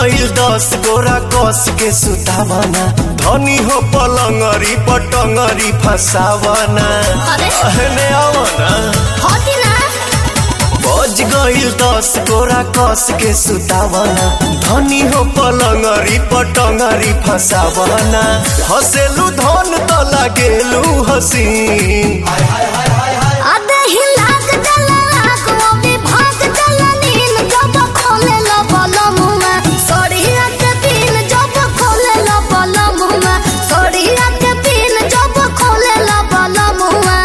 गईल दस गोरा कस के सुतावना धनी हो पलंगरी पटंगरी फसावना अरे? अहने आवना होती ना बज गईल दस गोरा कस के सुतावना धनी हो पलंगरी पटंगरी फसावना हसेलू धन त लागेलू हसीन आधे ही लाग जला लाग वो भी भाग जला नील जब खोले लो बोलो मुमा सोड़िया के पीन जब खोले लो बोलो मुमा सोड़िया के पीन जब खोले लो बोलो मुमा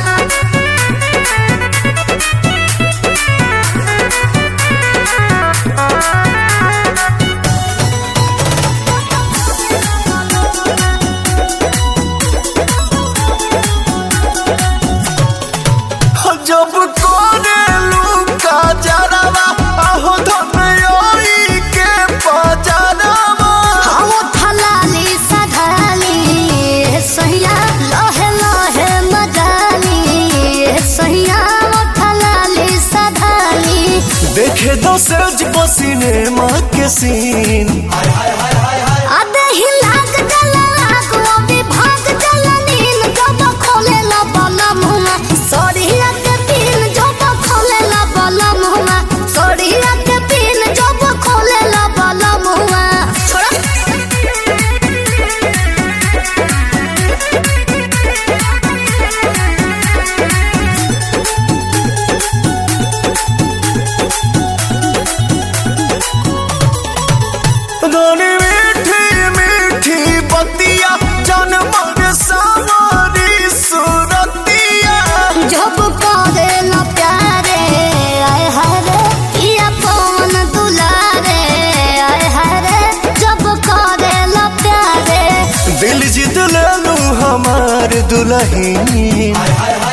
जब कोरेलू का जरावा आहो धनयोई के पजरावा हम थलाली सधाली सहिया लहे लहे मजाली सहिया थलाली सधाली देखे दो सज पसीने माँ के सीन आधे ही लाग जला लाग वो भी भाग जला नील जब खोले ला बाला मुमा सोड़िया के पीन जब खोले ला बाला मुमा सोड़िया के पीन जब खोले ला बाला मुमा छोड़ा धनी मीठी मीठी बतिया जन्म सावरी सुरतिया जब करे ला प्यारे आय हरे पिया पवन दुलारे आय हरे जब करे ला प्यारे दिल जीत लेलू हमार दुल्हन